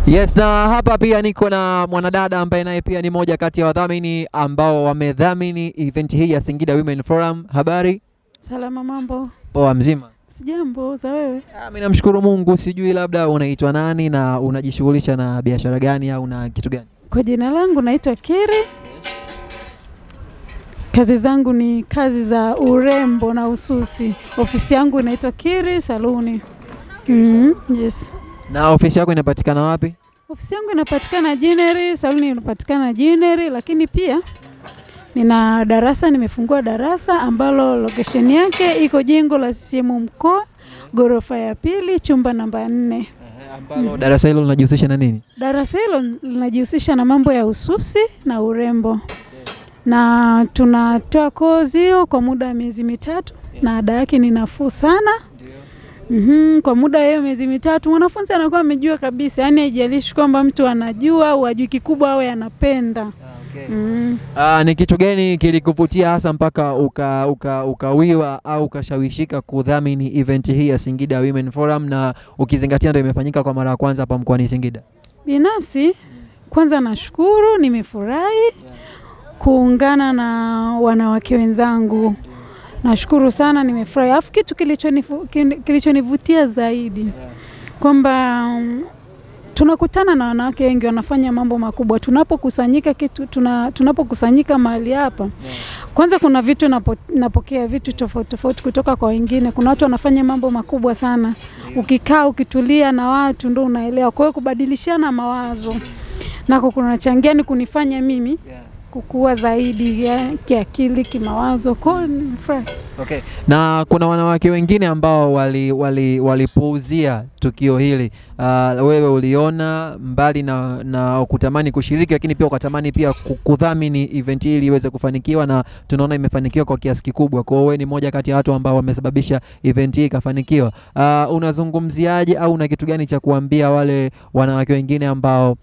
Yes, na hapa pia niko na mwanadada ambaye naye pia ni moja kati ya wadhamini ambao wamedhamini event hii ya Singida Women Forum. Habari? Salama, mambo? Poa, mzima? Sijambo, za wewe? Ah, Mimi namshukuru Mungu. Sijui labda unaitwa nani na unajishughulisha na biashara gani au na kitu gani? Kwa jina langu naitwa Kiri. Kazi zangu ni kazi za urembo na ususi. Ofisi yangu inaitwa Kiri Saluni. Mhm, yes. Na ofisi yako inapatikana wapi? Ofisi yangu inapatikana Jineri, saluni inapatikana Jineri, lakini pia nina darasa, nimefungua darasa ambalo location yake iko jengo la CCM mkoa, ghorofa ya pili, chumba namba nne. Ambalo darasa hilo linajihusisha na nini? Darasa hilo linajihusisha na mambo ya ususi na urembo, na tunatoa kozi hiyo kwa muda wa miezi mitatu, na ada yake ni nafuu sana. Mm-hmm. Kwa muda wa hiyo miezi mitatu mwanafunzi anakuwa amejua kabisa, yaani haijalishi kwamba mtu anajua au hajui, kikubwa awe anapenda. Mm. Ah, ni kitu gani kilikuvutia hasa mpaka uka, uka, ukawiwa au ukashawishika kudhamini event hii ya Singida Women Forum na ukizingatia ndio imefanyika kwa mara ya kwanza hapa mkoani Singida? Binafsi kwanza nashukuru, nimefurahi kuungana na wanawake wenzangu. Nashukuru sana, nimefurahi. Alafu kitu kilichonifu- kin- kilichonivutia zaidi kwamba mm, tunakutana na wanawake wengi wanafanya mambo makubwa. Tunapokusanyika kitu tuna, tunapokusanyika mahali hapa kwanza kuna vitu napo, napokea vitu tofauti tofauti kutoka kwa wengine. Kuna watu wanafanya mambo makubwa sana, ukikaa ukitulia na watu ndo unaelewa. Kwa hiyo kubadilishana mawazo nako kunachangia ni kunifanya mimi kukua zaidi ya, kiakili, kimawazo. Kwa hiyo nimefurahi. Okay. Na kuna wanawake wengine ambao wali, wali, walipuuzia tukio hili. Uh, wewe uliona mbali na, na kutamani kushiriki, lakini pia ukatamani pia ku- kudhamini event hii ili iweze kufanikiwa, na tunaona imefanikiwa kwa kiasi kikubwa. Kwa hiyo wewe ni moja kati ya watu ambao wamesababisha event hii ikafanikiwa. Uh, unazungumziaje au una kitu gani cha kuambia wale wanawake wengine ambao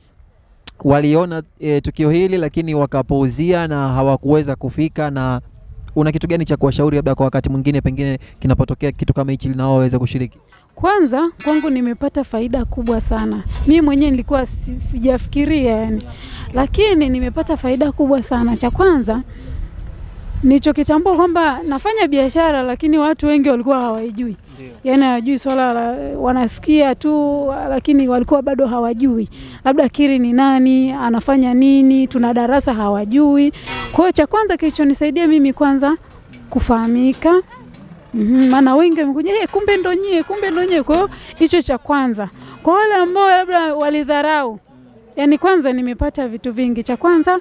waliona e, tukio hili lakini wakapuuzia na hawakuweza kufika na una kitu gani cha kuwashauri labda kwa wakati mwingine pengine kinapotokea kitu kama hichi nao waweze kushiriki? Kwanza kwangu nimepata faida kubwa sana. Mimi mwenyewe nilikuwa si, sijafikiria yani, lakini nimepata faida kubwa sana. Cha kwanza nilichokitambua kwamba nafanya biashara, lakini watu wengi walikuwa hawaijui, yaani hawajui swala la, wanasikia tu, lakini walikuwa bado hawajui labda Kiri ni nani, anafanya nini, tuna darasa hawajui. Kwa hiyo cha kwanza kilichonisaidia mimi kwanza kufahamika Mhm, maana wengi wamekuja hey, kumbe ndo nyie, kumbe ndo nyie. Kwa hiyo hicho cha kwanza. Kwa wale ambao labda walidharau, yani kwanza nimepata vitu vingi. Cha kwanza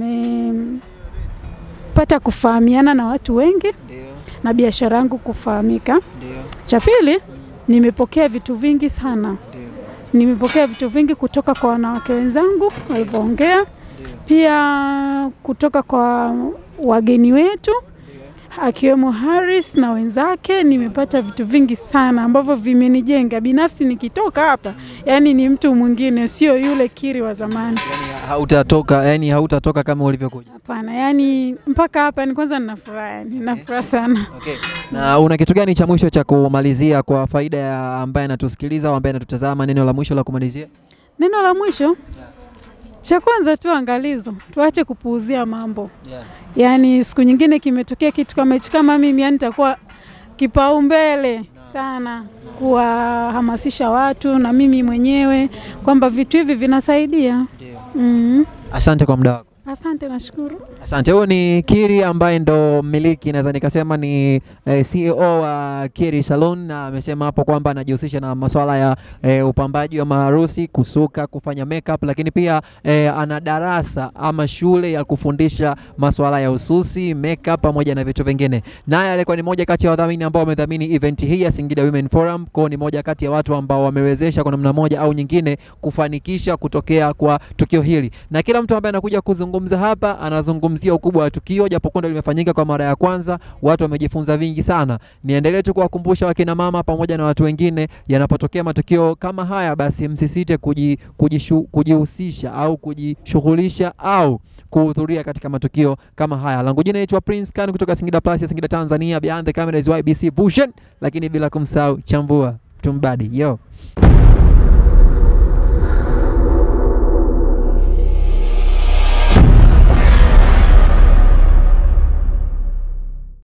nimepata kufahamiana na watu wengi na biashara yangu kufahamika. Cha pili nimepokea vitu vingi sana, nimepokea vitu vingi kutoka kwa wanawake wenzangu walivyoongea, pia kutoka kwa wageni wetu akiwemo Harris na wenzake. Nimepata vitu vingi sana ambavyo vimenijenga binafsi. Nikitoka hapa, yani ni mtu mwingine, sio yule Kiri wa zamani. Yani hautatoka, yani hautatoka kama ulivyokuja. Hapana, yani mpaka hapa ni kwanza nina furaha, yani nina furaha sana. Okay. Na una kitu gani cha mwisho cha kumalizia kwa faida ya ambaye anatusikiliza au ambaye anatutazama, neno la mwisho la kumalizia? Neno la mwisho, cha kwanza tu angalizo, tuache kupuuzia mambo. Yaani siku nyingine kimetokea kitu kama hicho, kama mimi yani nitakuwa kipaumbele sana kuwahamasisha watu na mimi mwenyewe kwamba vitu hivi vinasaidia. Mm. Asante kwa muda wako. Asante, nashukuru. Asante. Huyu ni Kiri ambaye ndo mmiliki, naweza nikasema ni eh, CEO wa Kiri Salon, na amesema hapo kwamba anajihusisha na masuala ya eh, upambaji wa maharusi, kusuka, kufanya makeup, lakini pia eh, ana darasa ama shule ya kufundisha masuala ya ususi, makeup pamoja na vitu vingine. Naye alikuwa ni moja kati ya wadhamini ambao wamedhamini event hii ya Singida Women Forum, kwa ni moja kati ya watu ambao wamewezesha kwa namna moja au nyingine kufanikisha kutokea kwa tukio hili, na kila mtu ambaye anakuja kuzungumza hapa anazungumzia ukubwa wa tukio, japokuwa ndo limefanyika kwa mara ya kwanza, watu wamejifunza vingi sana. Niendelee tu kuwakumbusha wakina mama pamoja na watu wengine, yanapotokea matukio kama haya, basi msisite kuji, kujishu, kujihusisha au kujishughulisha au kuhudhuria katika matukio kama haya. Langu jina naitwa Prince Khan kutoka Singida Plus ya Singida Tanzania, behind the camera is YBC Vision, lakini bila kumsahau chambua tumbadi yo